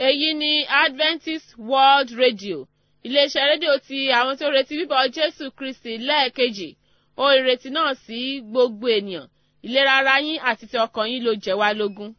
èyí ni adventist world radio iléeṣẹ́ rédíò ti àwọn tó retí bíbọ̀ jésù kristi lẹ́ẹ̀kejì ohun ìrètí náà sí gbogbo ènìyàn ìlera ara yín àti ti ọkàn yín ló jẹ́ wá lógún.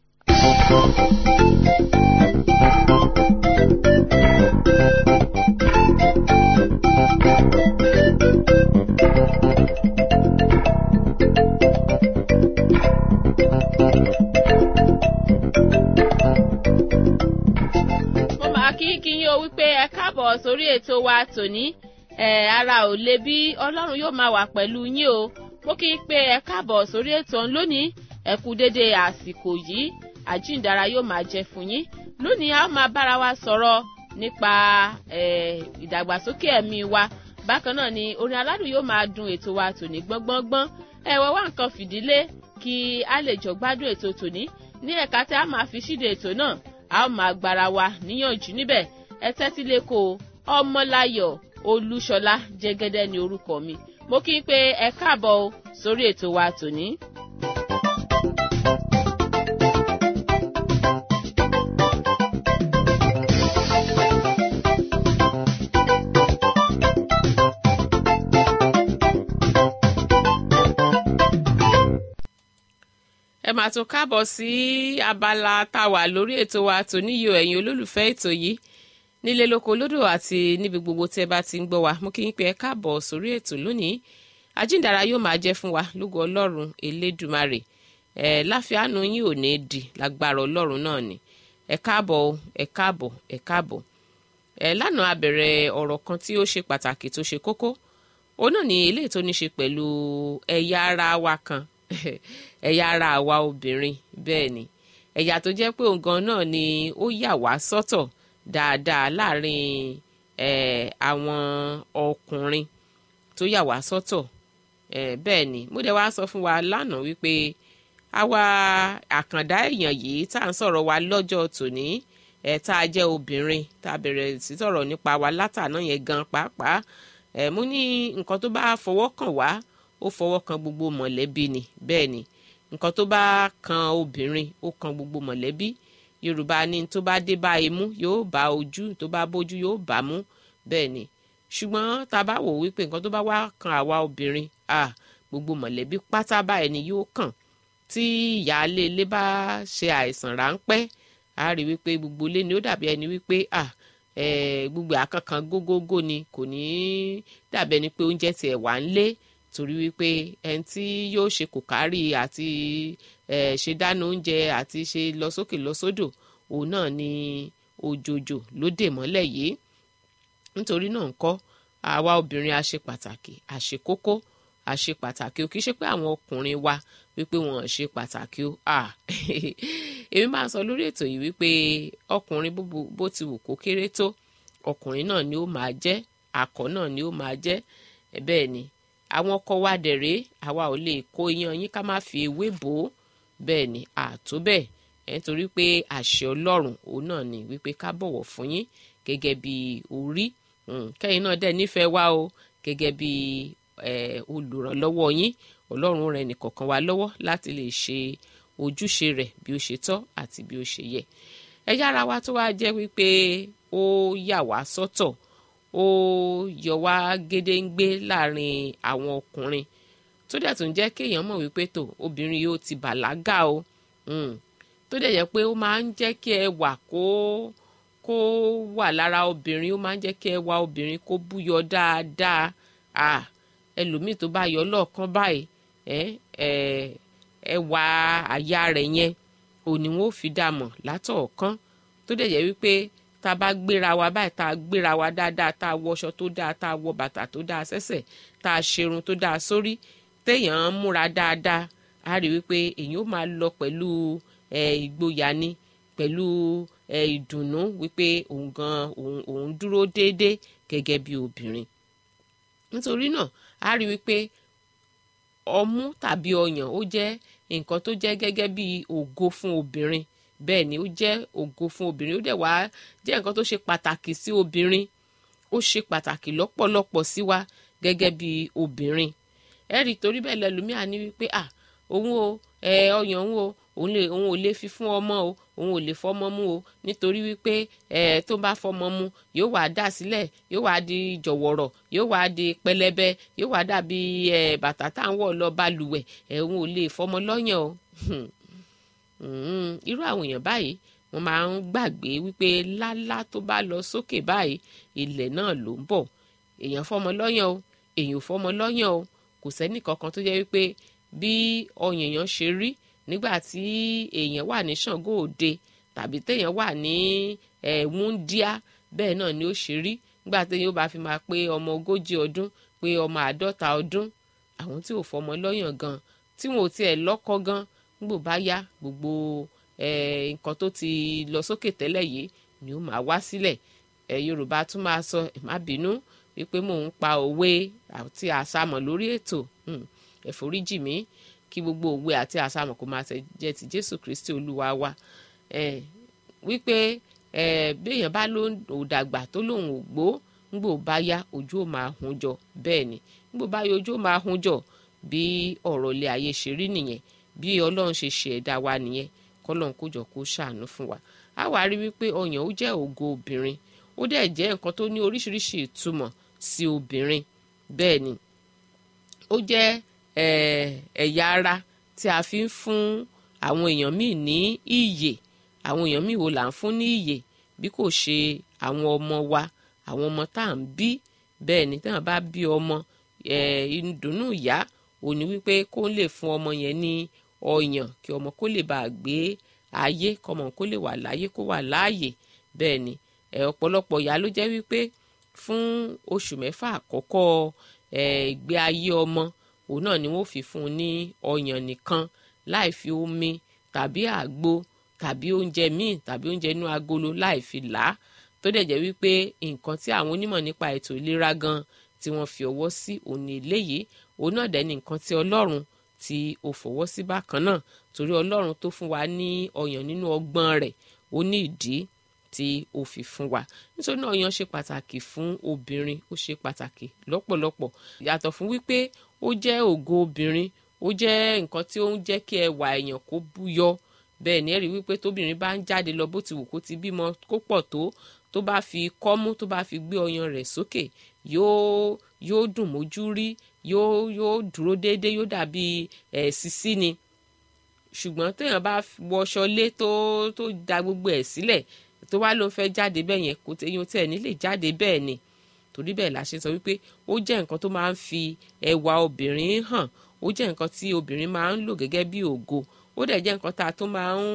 mo máa kí kí yín o wípé ẹ káàbọ̀ sórí ètò wa tòní ẹ ara ò le bí ọlọ́run yóò máa wà pẹ̀lú yín o mo kí n pé ẹ káàbọ̀ sórí ètò ọ̀hún lónìí ẹ kú dédé àsìkò yìí àjíǹdára yóò máa jẹ fún yín lónìí a ó máa bára wa sọ̀rọ̀ nípa ìdàgbàsókè ẹ̀mí wa bákan náà ni orin aládùn yóò máa dun ètò wa tòní gbọ́ngbọ́ngbọ́n ẹ wọ wá nǹkan fìdílé kí a lè jọ gbádùn ètò tòní ní ẹ̀ka tí a máa fi ṣíde ètò náà a ó máa gbára wa níyànjú níbẹ̀ ẹ tẹ́tí lẹ́kọ̀ọ́ ọmọláyọ̀ olúṣọlá jẹ́gẹ́dẹ́ ni orúkọ mi mo kí n pé ẹ káàbọ̀ o sórí ètò wa tòní. ẹ máa tún káàbọ̀ sí abala tá a wà lórí ètò wa tòníyò ẹ̀yin olólùfẹ́ ètò yìí nílé lóko lódò àti níbi gbogbo tí ẹ bá ti ń gbọ́ wa mo kí yín pé ẹ káàbọ̀ sórí ètò lónìí àjíǹdàrà yóò máa jẹ́ fún wa lógo ọlọ́run elédùmarè ẹ láfíàánú yín ò ní di lágbára ọlọ́run náà ni ẹ káàbọ̀ ẹ káàbọ̀ ẹ káàbọ̀ ẹ lánàá a bẹ̀rẹ̀ ọ̀rọ̀ kan tí ó ṣe pàtàkì tó ṣe kókó òun náà ni eléyìí tó ní ṣe pẹ̀lú ẹ̀yà ara wa kan ẹ̀yà ara àwa obìnrin bẹ́ẹ̀ ni ẹ̀yà tó jẹ́ pé òun gan náà ni ó yà wá sọ́tọ̀ dáadáa láàrin àwọn ọkùnrin tó yà wá sọ́tọ̀ bẹ́ẹ̀ ni mo dẹ̀ wá sọ fún wa lánàá wípé àwa àkàndá èèyàn yìí tá à ń sọ̀rọ̀ wa lọ́jọ́ tòní ẹ̀ tá a jẹ́ obìnrin tá a bẹ̀rẹ̀ sí sọ̀rọ̀ nípa wa látàná yẹn gan pàápàá ẹ̀ mú ní nǹkan tó bá fọwọ́ kàn wá ó fọwọ́ kan gbogbo mọ̀lẹ́bí ni bẹ́ẹ̀ ni nǹkan tó bá kan obìnrin ó kan gbogbo mọ̀lẹ́bí yorùbá ní tó bá dé bá imú yóò bá ojú tó bá bójú yóò bá mú bẹ́ẹ̀ ni ṣùgbọ́n tá a bá wò wípé nǹkan tó bá wá kan àwa obìnrin ah gbogbo mọ̀lẹ́bí pátá báyìí ni yóò kàn tí ìyáálé ilé bá ṣe àìsàn ráńpẹ́ a rí wípé gbogbo ilé ni ó dàbí ẹni wípé ah gbogbo àkànkàn gógógó ni kò ní dàbí ẹni pé oúnjẹ tiẹ̀ wà ń lé torí wípé ẹni tí yóò ṣe kò kárí àti ṣe dáná oúnjẹ àti ṣe lọ sókè lọ sódò òun náà ni òjòjò ló dè mọ́lẹ̀ yìí nítorí náà ń kọ́ àwa obìnrin a ṣe pàtàkì a ṣe kókó a ṣe pàtàkì o kì í ṣe pé àwọn ọkùnrin wa wípé wọn ò ṣe pàtàkì o èmi máa sọ lórí ètò yìí wípé ọkùnrin bó ti wù kó kéré tó ọkùnrin náà ni ó máa jẹ́ akọ náà ni ó máa jẹ́ bẹ́ẹ̀ ni àwọn ọkọ wa dẹ̀rẹ́ àwa ò lè kó iyán yín ká má fi ewé bò ó bẹ́ẹ̀ ni àtó bẹ́ẹ̀ ẹ̀ nítorí pé àṣẹ ọlọ́run òun náà ni wípé ká bọ̀wọ̀ fún yín gẹ́gẹ́ bí orí kẹ́yìn náà dẹ̀ nífẹ̀ẹ́ wa o gẹ́gẹ́ bí olùrànlọ́wọ́ yín ọlọ́run rẹ̀ nìkọ̀ọ̀kan wa lọ́wọ́ láti lè ṣe ojúṣe rẹ̀ bí ó ṣe tọ́ àti bí ó ṣe yẹ ẹ̀yà ara wa tó wá jẹ́ wípé ó yà wá sọ́tọ̀ ó yọ wá gédéǹgbé láàrin àwọn ọkùnrin tó dẹ̀ tún jẹ́ kéèyàn mọ̀ wípé tó obìnrin yóò ti bàlágà o tó dẹ̀ jẹ́ pé ó máa ń jẹ́ kí ẹwà kó kó wà lára obìnrin ó máa ń jẹ́ kí ẹwà obìnrin kó búyọ dáadáa ẹlòmíì tó bá yọ lọ́ọ̀kan báyìí ẹwà àyà rẹ̀ yẹn òní wọn ò fi dà mọ̀ látọ̀ọ̀kan tó dẹ̀ jẹ́ wípé tá a bá gbéra wa báyìí tá a gbéra wa dáadáa tá a wọṣọ tó dáa tá a wọ bàtà tó dáa sẹ́sẹ̀ tá a ṣerun tó dáa sórí téèyàn ń múra dáadáa a rí wípé èyàn ó máa lọ pẹ̀lú ìgboyà ni pẹ̀lú ìdùnnú wípé òun gan òun dúró déédéé gẹ́gẹ́ bí obìnrin nítorí náà a rí wípé ọmú tàbí ọyàn ó jẹ́ nǹkan tó jẹ́ gẹ́gẹ́ bí ògo fún obìnrin bẹ́ẹ̀ ni ó jẹ́ ògo fún obìnrin ó dẹ̀ wá jẹ́ nǹkan tó ṣe pàtàkì sí obìnrin ó ṣe pàtàkì lọ́pọ̀lọpọ̀ sí wa gẹ́gẹ́ bí obìnrin ẹ rí torí bẹ́ẹ̀ lẹ́lòmíà ní wípé à òun o ẹ ọyàn òun o òun lè òun ò lè fi fún ọmọ o òun ò lè fọmọ mú o nítorí wípé ẹ tó bá fọmọ mú yóò wá dà sílẹ̀ yóò wá di jọ̀wọ̀rọ̀ yóò wá di pẹlẹbẹ yóò wá dàbí ẹ bàtà tá à ń wọ̀ lọ balùwẹ̀ ẹ òun ò lè fọmọ lọ́yàn o irú àwọn èèyàn báyìí wọ́n máa ń gbàgbé wípé lálá tó bá lọ sókè báyìí ilẹ̀ náà ló ń bọ̀ èèyàn fọmọ lọ́yàn o èèyàn ò fọmọ lọ́yàn o kò sẹ́nì kankan tó jẹ́ wípé bí ọyàn èèyàn ṣe rí nígbà tí èèyàn wà ní Ṣàngó Òde tàbí téèyàn wà ní wúndíá bẹ́ẹ̀ náà ni ó ṣe rí nígbà téèyàn ó bá fi máa pé ọmọ ogójì ọdún pé ọmọ àádọ́ta ọdún àwọn tí ò fọmọ lọ́yàn gan tí wọn ò tiẹ̀ lọ́kọ gan nígbò bá yá gbogbo nǹkan tó ti lọ sókè tẹ́lẹ̀ yìí ni ó máa wá sílẹ̀ Yorùbá tún máa sọ ẹ má bínú wípé mò ń pa òwe àti àsámọ̀ lórí ètò ẹ foríjì mí kí gbogbo òwe àti àsámọ̀ kó máa jẹ́ ti Jésù Kristi Olúwa wa wípé béèyàn bá ló ò dàgbà tó lòun ò gbó ńgbò bá yá ojú ò máa hun jọ bẹ́ẹ̀ ni ńgbò bá yá ojú ò máa hun jọ bí ọ̀rọ̀ ilé ayé ṣe rí nìyẹn bí Ọlọ́run ṣe ṣe ẹ̀dá wa nìyẹn kọ́lọ́run kó jọ kó ṣàánú fún wa a wá rí wípé ọyàn ó jẹ́ ògo obìnrin ó dẹ̀ jẹ́ nǹkan tó ní oríṣiríṣi ìtumọ̀ sí obìnrin bẹ́ẹ̀ ni ó jẹ́ ẹ̀yà ara tí a fi ń fún àwọn èèyàn míì ní ìyè àwọn èèyàn míì wo là ń fún ní ìyè bí kò ṣe àwọn ọmọ wa àwọn ọmọ tá à ń bí bẹ́ẹ̀ ni táwọn bá bí ọmọ ìdùnnú ìyá òní wípé kó lè fún ọmọ yẹn ní ọyàn kí ọmọ kó lè bàa gbé ayé kọmọ kó lè wà láyé kó wà láàyè bẹ́ẹ̀ ni ọ̀pọ̀lọpọ̀ ìyá ló jẹ́ wípé fún oṣù mẹ́fà àkọ́kọ́ ìgbé ayé ọmọ òun náà ni wọ́n fi fún un ní ọyàn nìkan láì fi omi tàbí àgbo tàbí oúnjẹ míì tàbí oúnjẹ inú agolo láì fi là á tó dẹ̀ jẹ́ wípé nǹkan tí àwọn onímọ̀ nípa ètò ìlera gan tí wọ́n fi ọwọ́ sí òun ní eléyìí òun náà dẹ̀ ní nǹkan tí ọlọ́run tí ó fọwọ́ sí bákan náà torí ọlọ́run tó fún wa ní ọyàn nínú ọgbọ́n rẹ̀ ó ní ìdí tí ó fi fún wa nítorí náà ọyàn ṣe pàtàkì fún obìnrin ó ṣe pàtàkì lọ́pọ̀lọpọ̀ yàtọ̀ fún wípé ó jẹ́ ògo obìnrin ó jẹ́ nǹkan tí ó ń jẹ́ kí ẹwà èèyàn kó búyọ bẹ́ẹ̀ ni ẹ rí wípé tóbìnrin bá ń jáde lọ bó ti wù kó ti bímọ kó pọ̀ tó tó bá fi kọ́mú tó bá fi gbé ọyàn rẹ̀ sókè yóò yóò dùn mójú rí yóò yóò dúró déédéé yóò dàbí ẹ̀ sísí ni ṣùgbọ́n téèyàn bá wọṣọ lé tó tó da gbogbo ẹ̀ sílẹ̀ tó wá ló fẹ́ jáde bẹ́ẹ̀ yẹn kò téèyàn tẹ̀ ní lè jáde bẹ́ẹ̀ ni torí bẹ́ẹ̀ la ṣe sọ wípé ó jẹ́ nǹkan tó máa ń fi ẹwà obìnrin hàn ó jẹ́ nǹkan tí obìnrin máa ń lò gẹ́gẹ́ bí ògo ó dẹ̀ jẹ́ nǹkan tá a tó máa ń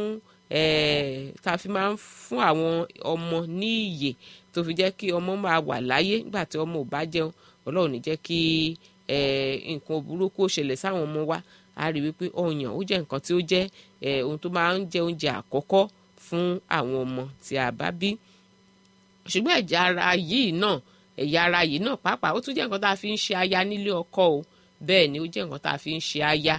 tá a fi máa ń fún àwọn ọmọ ní ìyè tó fi jẹ́ kí ọmọ máa wà láyé nígbà tí ọmọ ò bá jẹun ọlọ́run ní jẹ́ kí nǹkan burúkú ó ṣẹlẹ̀ sáwọn ọmọ wa a rí wípé ọyàn ó jẹ́ nǹkan tí ó jẹ́ ohun tó máa ń jẹ́ oúnjẹ àkọ́kọ́ fún àwọn ọmọ tí a bá bí ṣùgbọ́n ẹ̀jẹ̀ ara yìí náà ẹ̀yà ara yìí náà pàápàá ó tún jẹ́ nǹkan tá a fi ń ṣe aya nílé ọkọ o bẹ́ẹ̀ ni ó jẹ́ nǹkan tá a fi ń ṣe aya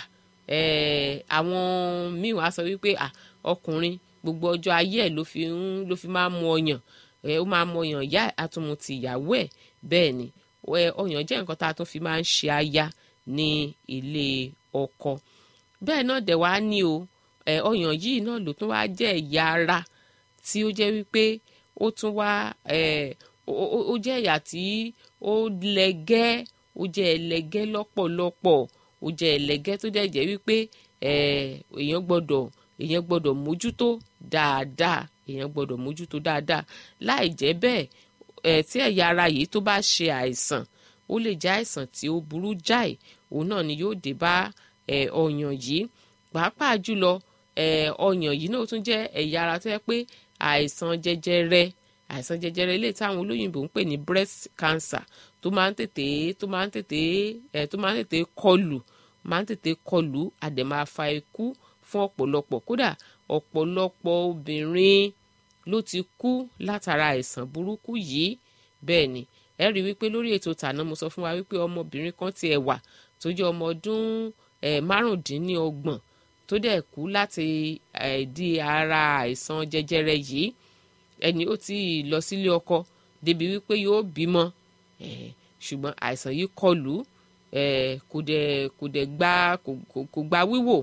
àwọn míì wá sọ wípé ọkùnrin gbogbo ọjọ́ ayé ẹ̀ ló fi ń ló fi máa ń mu ọyàn ó máa mu ọyàn ìyá àtúmù ti ìyàwó ẹ̀ bẹ́ẹ̀ ni ọyàn jẹ́ nǹkan tá a tún fi máa ń ṣe aya ní ilé ọkọ bẹ́ẹ̀ náà dẹ̀ wá ní o ọyàn yìí náà ló tún wá jẹ́ ẹ̀yà ara tí ó jẹ́ wípé ó tún wá ó jẹ́ ẹ̀yà tí ó lẹ́gẹ́ ó jẹ́ ẹlẹ́gẹ́ lọ́pọ̀lọpọ̀ ó jẹ́ ẹlẹ́gẹ́ tó dẹ̀ jẹ́ wípé èèyàn gbọ́dọ̀ èèyàn gbọ́dọ̀ mójútó dáadáa èèyàn gbọ́dọ̀ mójútó dáadáa láì jẹ́ bẹ́ẹ̀ tí ẹ̀yà ara yìí tó bá ṣe àìsàn ó lè jẹ́ àìsàn tí ó burú jáì òun náà ni yóò dé bá ọyàn yìí pàápàá jùlọ ọyàn yìí náà tún jẹ́ ẹ̀yà ara tó yẹ pé àìsàn jẹjẹrẹ àìsàn jẹjẹrẹ ilé táwọn olóyìnbó ń pè ní breast cancer tó máa ń tètè tó máa ń tètè ẹ tó máa ń tètè kọlù máa ń tètè kọlù àdè máa fa ikú fún ọ̀pọ̀lọpọ̀ kódà ọ̀pọ̀lọpọ̀ obìnrin ló ti kú látara àìsàn burúkú yìí bẹ́ẹ̀ ni ẹ rí wípé lórí ètò tàná mo sọ fún wa wípé ọmọbìnrin kan ti ẹ̀ wà tó jẹ́ ọmọ ọdún márùndínlọ́gbọ̀n tó dẹ̀ kú láti di ara àìsàn jẹjẹrẹ yìí ẹni ó ti lọ sílé ọkọ débi wípé yóò bímọ ṣùgbọ́n àìsàn yìí kọlù kò dẹ̀ kò dẹ̀ gba kò gba wíwò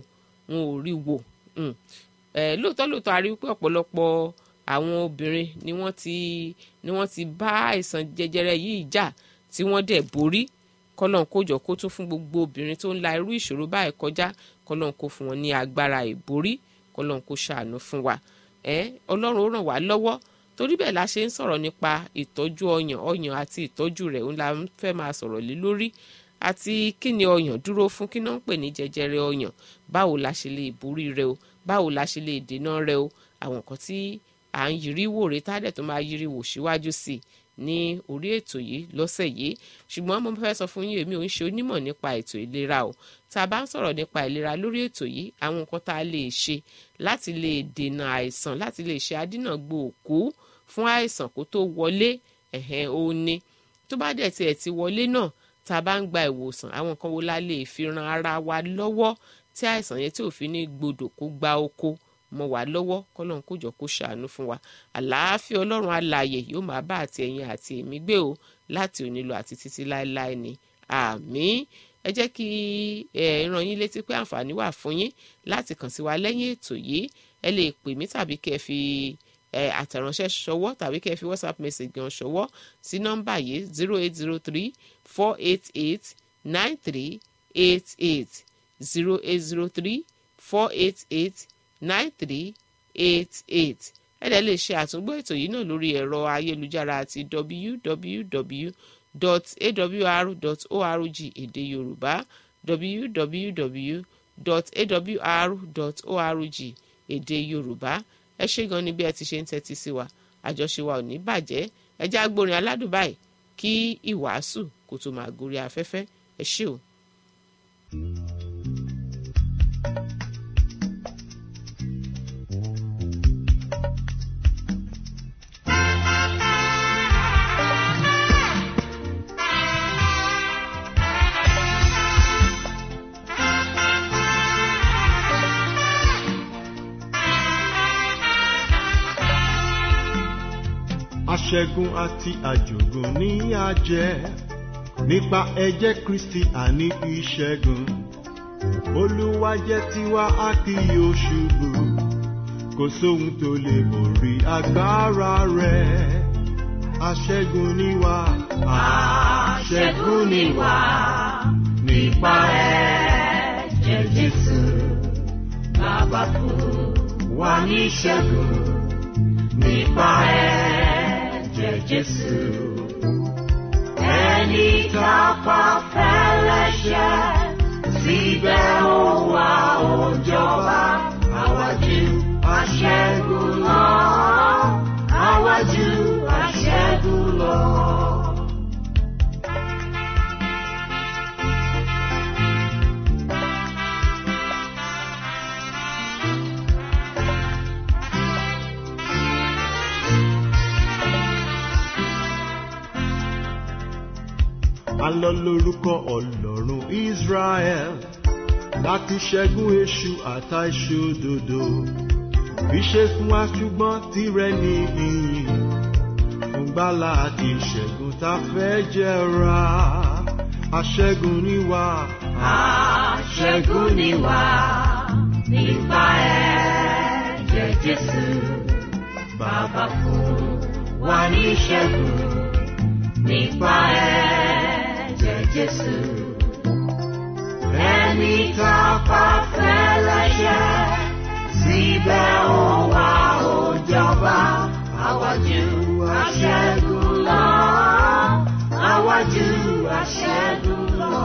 wọn ò rí wò lóòótọ́ lóòótọ́ a rí wípé ọ̀pọ̀lọpọ̀ àwọn obìnrin ni wọ́n ti ni wọ́n ti bá àìsàn jẹjẹrẹ yìí jà tí wọ́n dẹ̀ borí kọ́lọ́n kó jọ kó tún fún gbogbo obìnrin tó ń la irú ìṣòro báyìí kọjá kọ́lọ́n kó fún wọn ní agbára ìborí kọ́lọ́n kó ṣàánú fún wa ẹ ọlọ́run ó ràn wá lọ́wọ́ torí bẹ́ẹ̀ la ṣe ń sọ̀rọ̀ nípa ìtọ́jú ọyàn ọyàn àti ìtọ́jú rẹ̀ ń la fẹ́ máa sọ̀rọ̀ lé lórí àti kí ni ọyàn dúró fún kí náà ń pè ní jẹjẹrẹ ọyàn báwo la ṣe lè borí rẹ o báwo la ṣe lè dènà rẹ o àwọn nǹkan tí à ń yiri wò rè tádẹ̀ tó máa yiri wò síwájú sí i ní orí ètò yìí lọ́sẹ̀ yìí ṣùgbọ́n mo fẹ́ sọ fún yín èmi ò ń ṣe onímọ̀ nípa ètò ìlera o tá a bá ń sọ̀rọ̀ nípa ìlera lórí ètò yìí àwọn nǹkan tá a lè ṣe láti lè dènà àìsàn láti lè ṣe adínàgbò òkú fún àìsàn kó tó wọlé ẹ̀hẹ́n ó ní tó bá dẹ̀ tiẹ̀ ti wọlé náà tá a bá ń gba ìwòsàn àwọn nǹkan wo la lè fi ran ara wa lọ́wọ́ tí àìsàn yẹn tí ò fi ní gbọdọ kó gba oko mọ́ wa lọ́wọ́ kọ́lọ́n kó jọ kó ṣàánú fún wa àlàáfíà ọlọ́run alààyè yóò máa bá àti ẹ̀yin àti èmi gbé o láti òní lọ àti títí láéláé ni àmín ẹ jẹ́ kí ẹ ràn yín létí pé àǹfààní wà fún yín láti kàn sí wa lẹ́yìn ètò yìí ẹ lè pè mí tàbí kẹ́ ẹ fi àtẹ̀ránṣẹ́ ṣọwọ́ tàbí kẹ́ ẹ fi whatsapp message gan ṣọwọ́ sí nọ́mbà yìí zero eight zero three four eight eight nine three eight eight zero eight zero three four eight eight nine three eight eight ẹ dẹ̀ lè ṣe àtúngbò ètò yìí náà lórí ẹ̀rọ ayélujára àti www.awr.org èdè yorùbá www.awr.org èdè yorùbá ẹ ṣé gan ni bí ẹ ti ṣe ń tẹ́tí sí wa àjọṣe wa ò ní bàjẹ́ ẹ já gbórin aládùn báyìí kí ìwàásù kó tó máa gorí afẹ́fẹ́ ẹ ṣé o. aṣẹ́gun àti àjògùn ní àjẹ́ nípa ẹ̀jẹ̀ kristi àní ìṣẹ́gun olúwa jẹ́ tiwa a kì yóò ṣubú kò sóhun tó lè borí agbára rẹ̀ aṣẹ́gun ni wá aṣẹ́gun ni wá nípa ẹ̀jẹ̀ jésù bàbá fún wa ní ìṣẹ́gun nípa ẹ̀jẹ̀ jésù ẹni tá a pa fẹ́lẹ́ṣẹ̀ síbẹ̀ ó wá ó jọba àwájú aṣẹ́gun lọ àwájú aṣẹ́gun lọ. alọ lórúkọ ọlọ́run israel láti ṣẹ́gun èṣù àtà ìṣòdodo ìṣe fún wa ṣùgbọ́n tirẹ̀ ní ìyìn fún gbàlà àti ìṣẹ́gun tá a fẹ́ jẹra aṣẹ́gun ni wá. aṣẹ́gun ni wá nípa ẹ̀jẹ̀ jésù bàbá fún wa ní ìṣẹ́gun nípa ẹ̀jẹ̀ jésù. ẹni tá a pa fẹ́lẹ́ṣẹ̀ síbẹ̀ ó wá ó jọba àwájú aṣẹ́gun lọ àwájú aṣẹ́gun lọ.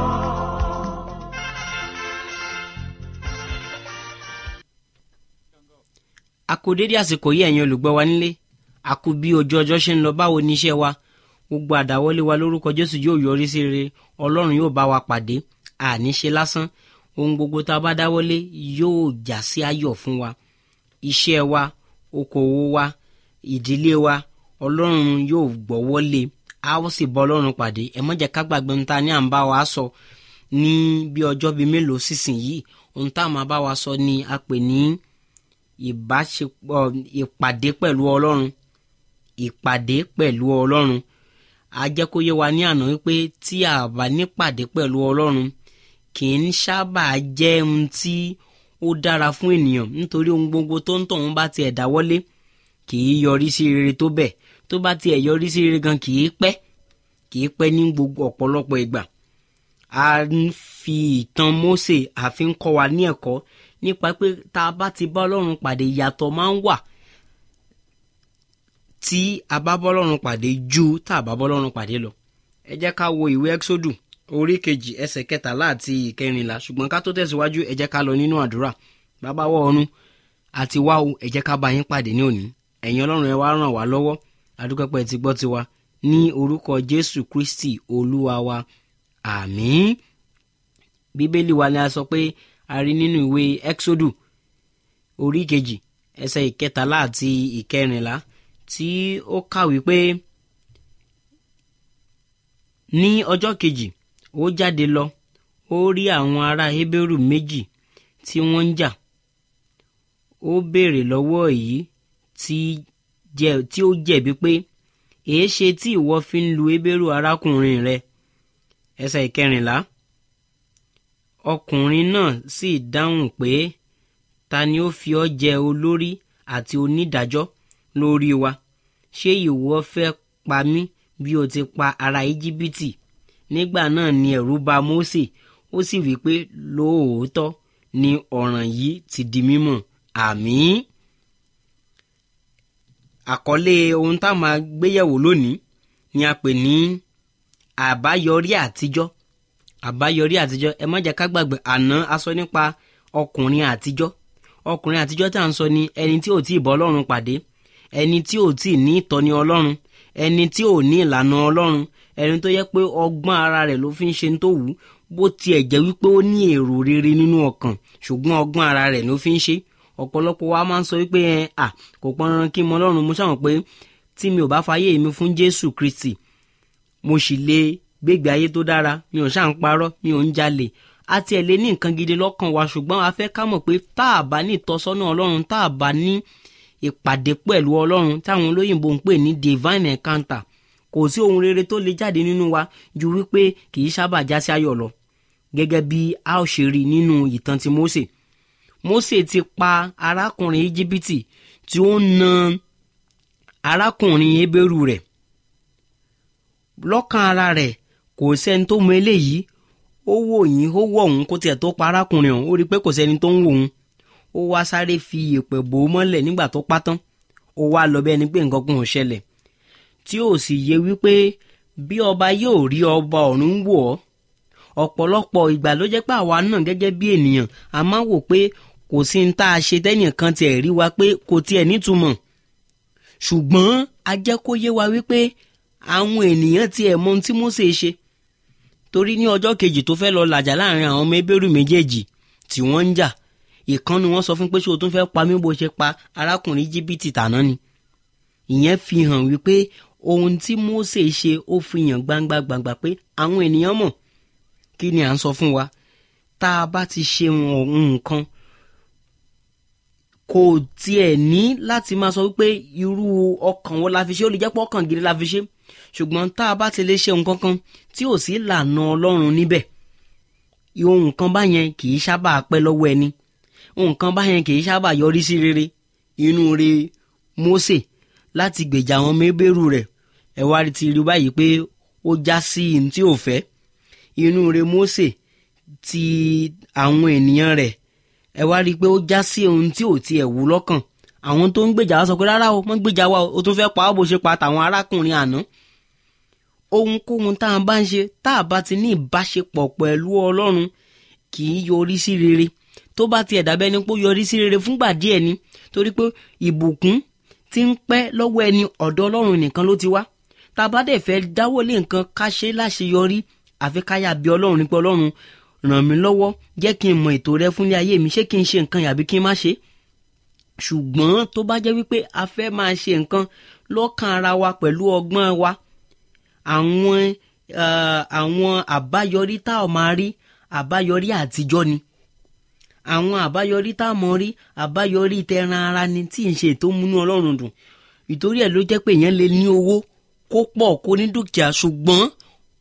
a kú dédé àsìkò yìí ẹ̀yin olùgbọ́ wa nílé a kú bí ojú ọjọ́ ṣe ń lọ báwo ní iṣẹ́ wa gbogbo àdáwọ́lé wa lórúkọ jésù yóò yọrí sí rere ọlọ́run yóò bá wa pàdé àní ṣe lásán ohun gbogbo tá a bá dáwọ́lé yóò já sí ayọ̀ fún wa iṣẹ́ wa okòwò wa ìdílé wa ọlọ́run yóò gbọ́wọ́ lé a ó sì bọ́ ọlọ́run pàdé ẹ má jẹ́ ká gbàgbé ohun tá a ní à ń bá wa sọ ní bí ọjọ́ bíi mélòó sísìn yìí ohun tá a máa bá wa sọ ni a pè ní ìbáṣepọ̀ ìpàdé pẹ̀lú ọlọ́run ìpàdé pẹ̀lú ọlọ́run a jẹ́ kó yé wa ní àná wípé tí a bá nípàdé pẹ̀lú ọlọ́run kì í sábà jẹ́ ohun tí ó dára fún ènìyàn nítorí ohun gbogbo tó ń tọ̀hún bá tiẹ̀ dáwọ́lé kì í yọrí sí rere tó bẹ́ẹ̀ tó bá tiẹ̀ yọrí sí rere gan kì í pẹ́ kì í pẹ́ ní gbogbo ọ̀pọ̀lọpọ̀ ìgbà a ń fi ìtàn Mósè àfi ń kọ́ wa ní ẹ̀kọ́ nípa pé tá a bá ti bá Ọlọ́run pàdé ìyàtọ̀ máa ń wà tí a bá bá Ọlọ́run pàdé ju tá a bá bá Ọlọ́run pàdé lọ ẹ jẹ́ ká wo ìwé Ẹ́kísódù orí kejì ẹsẹ̀ kẹtàlá àti ìkẹrìnlá ṣùgbọ́n ká tó tẹ̀síwájú ẹ jẹ́ ká lọ nínú àdúrà bàbá wọ ọ̀run àti wá o ẹ jẹ́ ká bá yín pàdé ní òní ẹ̀yin Ọlọ́run ẹ wá ràn wá lọ́wọ́ adúpẹ́pẹ́ ti gbọ́ tiwa ní orúkọ Jésù Kristi Olúwa wa àmín bíbélì wa ni a sọ pé a rí nínú ìwé Ẹ́kísódù orí kejì ẹsẹ̀ ìkẹtàlá àti ìkẹrìnlá tí ó kàwé pé ní ọjọ́ kejì ó jáde lọ ó rí àwọn ará Hébérù méjì tí wọ́n ń jà ó béèrè lọ́wọ́ èyí tí ó jẹ̀bi pé èé ṣe tí ìwọ fi ń lu Hébérù arákùnrin rẹ ẹsẹ̀ ìkẹrìnlá ọkùnrin náà sì dáhùn pé ta ni ó fi ọ́ jẹ olórí àti onídàájọ́ lórí wa ṣé ìwọ fẹ́ pa mí bí o ti pa ará íjíbítì nígbà náà ni ẹ̀rù bà Mósè ó sì wí pé lóòótọ́ ni ọ̀ràn yìí ti di mímọ̀ àmín. àkọlé ohun tá a máa gbéyẹ̀wò lónìí ni a pè ní àbáyọrí àtijọ́ àbáyọrí àtijọ́ ẹ má jẹ́ ká gbàgbé àná a sọ nípa ọkùnrin àtijọ́ ọkùnrin àtijọ́ tá à ń sọ ni ẹni tí ò tí ì bọ́ Ọlọ́run pàdé ẹni tí ò tí ì ní ìtọ́ni Ọlọ́run ẹni tí ò ní ìlànà Ọlọ́run ẹni tó yẹ pé ọgbọ́n ara rẹ̀ ló fi ń ṣe tó wù ú bó tiẹ̀ jẹ́ wípé ó ní èrò rere nínú ọkàn ṣùgbọ́n ọgbọ́n ara rẹ̀ ló fi ń ṣe ọ̀pọ̀lọpọ̀ wa máa ń sọ wípé ẹ à kò pọn dandan kí n mọ Ọlọ́run mo ṣàwọn pé tí mi ò bá fayé mi fún Jésù Kristi mo sì lè gbégbé ayé tó dára mi ò ṣáà ń parọ́ mi ò ń jalè a tiẹ̀ lè ní nǹkan gidi lọ́kàn wa ṣùgbọ́n a fẹ́ ká mọ̀ pé tá a bá ní ìtọ́sọ́nà Ọlọ́run tá a bá ní ìpàdé pẹ̀lú Ọlọ́run táwọn olóyìnbó ń pè ní divine encounter kò sí ohun rere tó lè jáde nínú wa ju wípé kì í sábà já sí ayọ̀ lọ gẹ́gẹ́ bí a ó ṣe rí nínú ìtàn ti Mósè Mósè ti pa arákùnrin íjíbítì tí ó ń na arákùnrin Hébérù rẹ̀ lọ́kàn ara rẹ̀ kò sẹ́ni tó mọ eléyìí ó wò yín ó wọ̀ òun kó tiẹ̀ tó pa arákùnrin ọ̀hún ó rí i pé kò sẹ́ni tó ń wò òun ó wá sáré fi ìpè bò ó mọ́lẹ̀ nígbà tó pa tán ó wá lọ bẹ́ẹ̀ ni pé nǹkan kan ò ṣẹlẹ̀ tí ò sì yé wípé bí ọba yóò rí ọba ọ̀run wò ọ́ ọ̀pọ̀lọpọ̀ ìgbà ló jẹ́ pé àwa náà gẹ́gẹ́ bí ènìyàn a máa wò pé kò sí ní tá a ṣe tẹ́nìkan tiẹ̀ rí wa pé kò tiẹ̀ nítumọ̀ ṣùgbọ́n a jẹ́ kó yé wa wípé àwọn ènìyàn tiẹ̀ mọ ohun tí Mósè ṣe torí ní ọjọ́ kejì tó fẹ́ lọ làjà láàrin àwọn ọmọ Hébérù méjèèjì tí wọ́n ń jà ìkan ni wọ́n sọ fún pé ṣé o tún fẹ́ pa mí bó ṣe pa arákùnrin jìbìtì tàná ni ìyẹn fi hàn wípé ohun tí Mósè ṣe ó fi hàn gbangba gbangba pé àwọn ènìyàn mọ̀ kí ni à ń sọ fún wa tá a bá ti ṣe nǹkan kò tiẹ̀ ní láti máa sọ wípé irú ọkàn wo la fi ṣe ó lè jẹ́ pé ọkàn gidi la fi ṣe ṣùgbọ́n tá a bá ti lè ṣe nǹkan kan tí ò sí lànà Ọlọ́run níbẹ̀ ohun kan báyẹn kì í sábà pẹ́ lọ́wọ́ ẹni ohun kan báyẹn kì í sábà yọrí sí rere inú re Mósè láti gbèjà àwọn mébèrú rẹ̀ ẹ wá ti rí báyìí pé ó já sí ihun tí ò fẹ́ inú re Mósè ti àwọn ènìyàn rẹ̀ ẹ wá rí i pé ó já sí ohun tí ò tiẹ̀ wù lọ́kàn àwọn tó ń gbèjà wa sọ pé rárá o mọ́ gbèjà wa o tún fẹ́ pa ọ́ bó ṣe pa tàwọn arákùnrin àná ohunkóhun tá a bá ń ṣe tá a bá ti ní ìbáṣepọ̀ pẹ̀lú Ọlọ́run kì í yọrí sí rere tó bá tiẹ̀ dàbẹ́ ni pé ó yọrí sí rere fúngbà díẹ̀ ni torí pé ìbùkún ti ń pẹ́ lọ́wọ́ ẹni ọ̀dọ̀ Ọlọ́run nìkan ló ti wá tá a bá dẹ̀ fẹ́ dáwọ́lé nǹkan ká ṣe láṣeyọrí àfi káyà bí Ọlọ́run ní pé Ọlọ́run ràn mí lọ́wọ́ jẹ́ kí n mọ ètò rẹ fúnlé ayé mi ṣé kí n ṣe nǹkan yàbí kí n má ṣe ṣùgbọ́n tó bá jẹ́ wípé a fẹ́ máa ṣe nǹkan lọ́kàn ara wa pẹ̀lú ọgbọ́n wa àwọn àwọn àbáyọrí tá a máa rí àbáyọrí àtijọ́ ni àwọn àbáyọrí tá a mọ̀ rí àbáyọrí tẹran ara ni tí ń ṣe ètò múnú Ọlọ́run dùn ìtorí ẹ̀ ló jẹ́ pé èèyàn lè ní owó kó pọ̀ kó ní dúkìá ṣùgbọ́n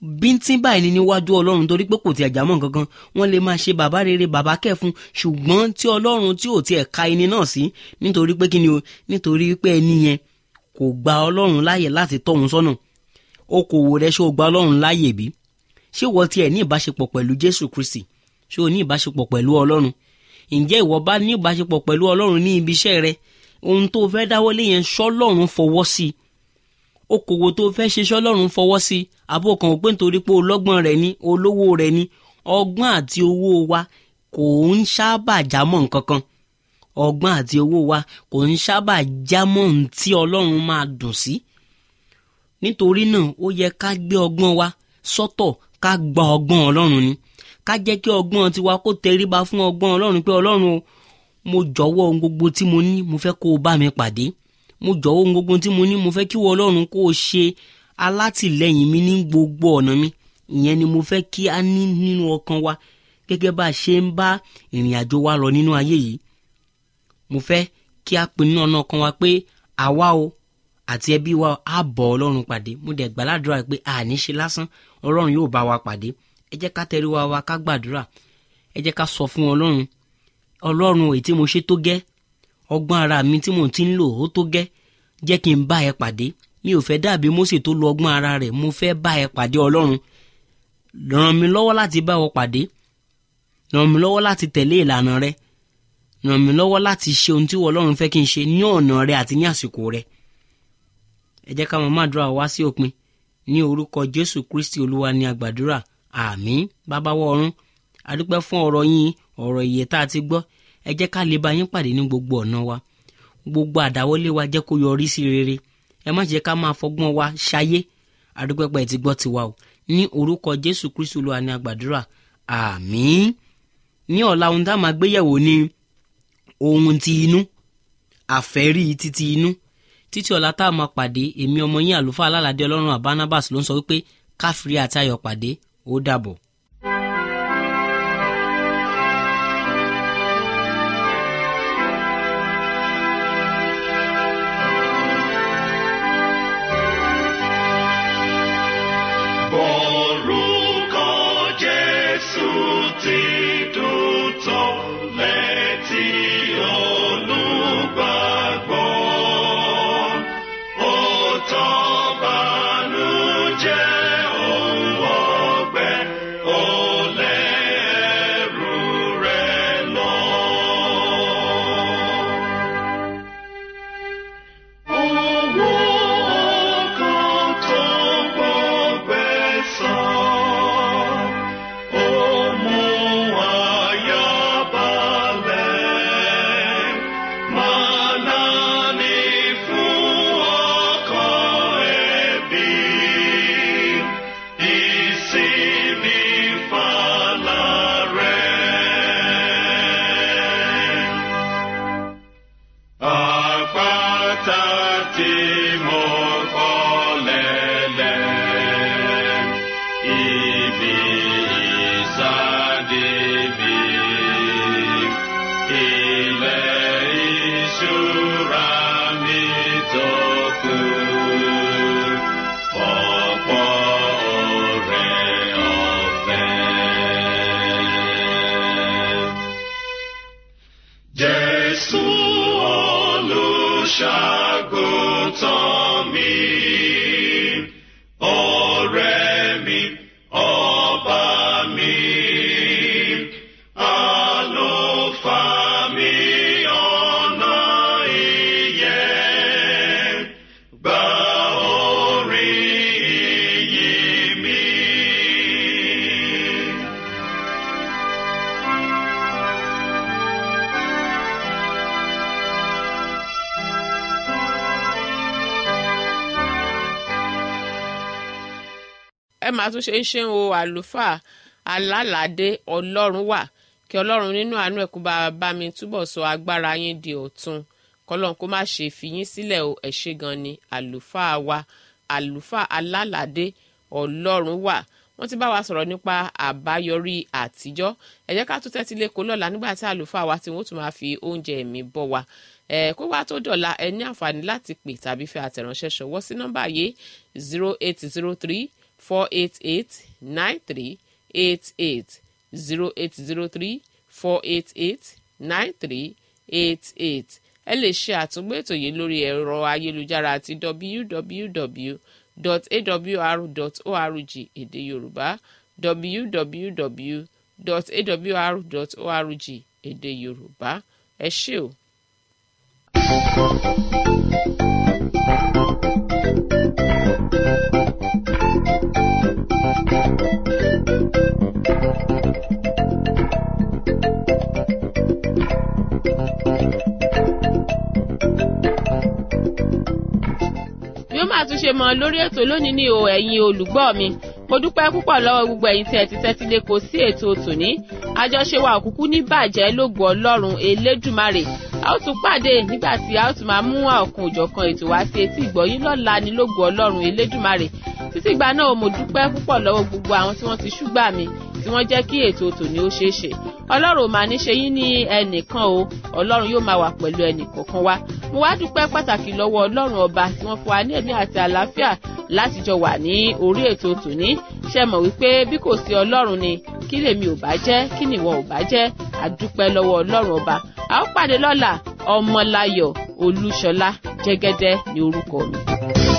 bíntín báyìí ni níwájú ọlọ́run torí pé kò tiẹ̀ jámọ́ kankan wọ́n lè máa ṣe bàbá rere bàbá kẹ́fun ṣùgbọ́n tí ọlọ́run tí ò tiẹ̀ ka ẹni náà sí nítorí pé kí ni o nítorí pé ẹni yẹn kò gba ọlọ́run láàyè láti tọ́ òun sọ́nà okòwò rẹ ṣé o gba ọlọ́run láàyè bí ṣé wọ́n tiẹ̀ ní ìbáṣepọ̀ pẹ̀lú jésù kristi ṣé o ní ìbáṣepọ̀ pẹ̀lú ọlọ́run ǹjẹ́ ìwọ bá ní ìbáṣepọ̀ pẹ̀lú ọlọ́run ní ibi iṣẹ́ rẹ ohun tó fẹ́ dáwọ́lé yẹn ṣọ́lọ́run fọwọ́ sí i okòwò tó fẹ́ ṣe ṣọ́lọ́run fọwọ́ sí i àbò kan pé nítorí pé olọ́gbọ́n rẹ ní olówó rẹ ní ọgbọ́n àti owó wa kò ń sábà jámọ́ nǹkan kan ọgbọ́n àti owó wa kò ń sábà jámọ́ ohun tí ọlọ́run máa dùn sí nítorí náà ó yẹ ká gbé ọgbọ́n wa sọ́tọ̀ ká gba ọgbọ́n ọlọ́run ni ká jẹ́ kí ọgbọ́n tiwa kó tẹríba fún ọgbọ́n ọlọ́run pé ọlọ́run o mo jọ̀wọ́ ohun gbogbo tí mo ní mo fẹ́ kó o bá mi pàdé mo jọ̀wọ́ ohun gbogbo tí mo ní mo fẹ́ kí wọ́n ọlọ́run kó o ṣe alátìlẹ́yìn mi ní gbogbo ọ̀nà mi ìyẹn ni mo fẹ́ kí a ní nínú ọkàn wa gẹ́gẹ́ bá a ṣe ń bá ìrìn àjò wa lọ nínú ayé yìí mo fẹ́ kí a pinnu ọ̀nà ọkàn wa pé àwa o àti ẹbí wa á bọ̀ ọlọ́run pàdé mo dẹ̀ gbàládùra pé àní ṣe lásán ọlọ́run yóò bá wa pàdé ẹ jẹ́ ká tẹrí wa wa ká gbàdúrà ẹ jẹ́ ká sọ fún ọlọ́run ọlọ́run èyí tí mo ṣe tó gẹ́ ọgbọ́n ara mi tí mo ti ń lò ó tó gẹ́ jẹ́ kí n bá ẹ pàdé mi ò fẹ́ dàbí Mósè tó lo ọgbọ́n ara rẹ̀ mo fẹ́ bá ẹ pàdé ọlọ́run ràn mí lọ́wọ́ láti bá ọ pàdé ràn mí lọ́wọ́ láti tẹ̀lé ìlànà rẹ ràn mí lọ́wọ́ láti ṣe ohun tí ọlọ́run fẹ́ kí n ṣe ní ọ̀nà rẹ àti ní àsìkò rẹ ẹ jẹ́ ká máa má dúrà wá sí òpin ní orúkọ Jésù Kristi olúwa ní àgbàdúrà àmín bàbá wọ ọ̀run adúpẹ́ fún ọ̀rọ̀ yín ọ̀rọ̀ ìyè tá a ti gbọ́ ẹ jẹ́ ká lè bá yín pàdé ní gbogbo ọ̀nà wa gbogbo àdáwọ́lé wa jẹ́ kó yọrí sí rere ẹ má jẹ́ ká máa fọgbọ́n wa ṣayé adúpẹ́ pé ẹ ti gbọ́ tiwa o ní orúkọ Jésù Kristi olúwa ní àgbàdúrà àmín ní ọ̀la ohun tá a máa gbéyẹ̀wò ni ohun ti inú àfẹ́rí títí inú títí ọ̀la tá a máa pàdé èmi ọmọ yín àlùfáà alálàdé ọlọ́run àbánábàs ló ń sọ wípé káfírí àti ayọ̀ pàdé ó dàbọ̀. Orúkọ Jésù ti dùn tó létí olùgbàgbọ́. Ó tán bànújẹ́ òun ọgbẹ́, ó lé ẹrù rẹ̀ lọ. Owó ọkàn tó gbọgbẹ́ sàn, ó mú àyà balẹ̀. Màná ni fún ọkàn ẹbí, ìsinmi fàlà rẹ̀. Àpáta tí mo kọ́ lẹ́lẹ̀, ibi ìsádi mi, ilẹ̀ ìṣúra mi tó kù, ọ̀pọ̀ ọ̀rẹ́ ọ̀fẹ́. Jésù olùṣàgùtàn mi, ọ̀rẹ́ mi, ọba mi, àlùfáà mi, ọ̀nà ìyè, gba orin ìyìn mi. ẹ máa tún ṣe ń ṣe o àlùfáà alálàdé ọlọ́run wà kí ọlọ́run nínú àánú ẹ̀ kó bá bá mi túbọ̀ sọ agbára yín di ọ̀tun kọ́lọ́n kó má ṣe fi yín sílẹ̀ o ẹ̀ ṣe gan ni àlùfáà wa àlùfáà alálàdé ọlọ́run wà wọ́n ti bá wa sọ̀rọ̀ nípa àbáyọrí àtijọ́ ẹ jẹ́ ká tún tẹ́tí lẹ́kọ̀ọ́ lọ́la nígbà tí àlùfáà wa tí wọ́n tún máa fi oúnjẹ ẹ̀mí bọ́ wa ẹ kó wá tó dọ̀la ẹ ní àǹfààní láti pè tàbí fi àtẹ̀ránṣẹ́ ṣọwọ́ sí nọ́mbà yìí zero eight zero three four eight eight nine three eight eight zero eight zero three four eight eight nine three eight eight ẹ lè ṣe àtúngbò ètò yìí lórí ẹ̀rọ ayélujára àti www.awr.org èdè yorùbá www.awr.org èdè yorùbá ẹ ṣé o. bí ó máa tún ṣe mọ lórí ètò lónìí ní o ẹ̀yin olùgbọ́ mi mo dúpẹ́ púpọ̀ lọ́wọ́ gbogbo ẹ̀yin tí ẹ ti tẹ́tí lé kò sí ètò tòní àjọṣe wa òkúkú ní bàjẹ́ lógo ọlọ́run elédùmarè a ó tún pàdé nígbà tí a ó tún máa mú ọ̀kan òjọ̀kan ètò wá sí etí ìgbọ́yín lọ́la ní lógo ọlọ́run elédùmarè títí ìgbà náà mo dúpẹ́ púpọ̀ lọ́wọ́ gbogbo àwọn tí wọ́n ti ṣúgbà mi tí wọ́n jẹ́ kí ètò tòní ó ṣeé ṣe ọlọ́run ò máa ní ṣe yín ní ẹnìkan o ọlọ́run yóò máa wà pẹ̀lú ẹnìkọ̀ọ̀kan wa mo wá dúpẹ́ pàtàkì lọ́wọ́ ọlọ́run ọba tí wọ́n fún wa ní ẹ̀mí àti àlàáfíà láti jọ wà ní orí ètò tòní ṣe mọ̀ wípé bí kò sí ọlọ́run ni kí lèmi ò bá jẹ́ kí nìwọ ò bá jẹ́ àdúpẹ́ lọ́wọ́ ọlọ́run ọba a ó pàdé lọ́la ọmọláyọ̀ olúṣọlá jẹ́gẹ́dẹ́ ní orúkọ mi.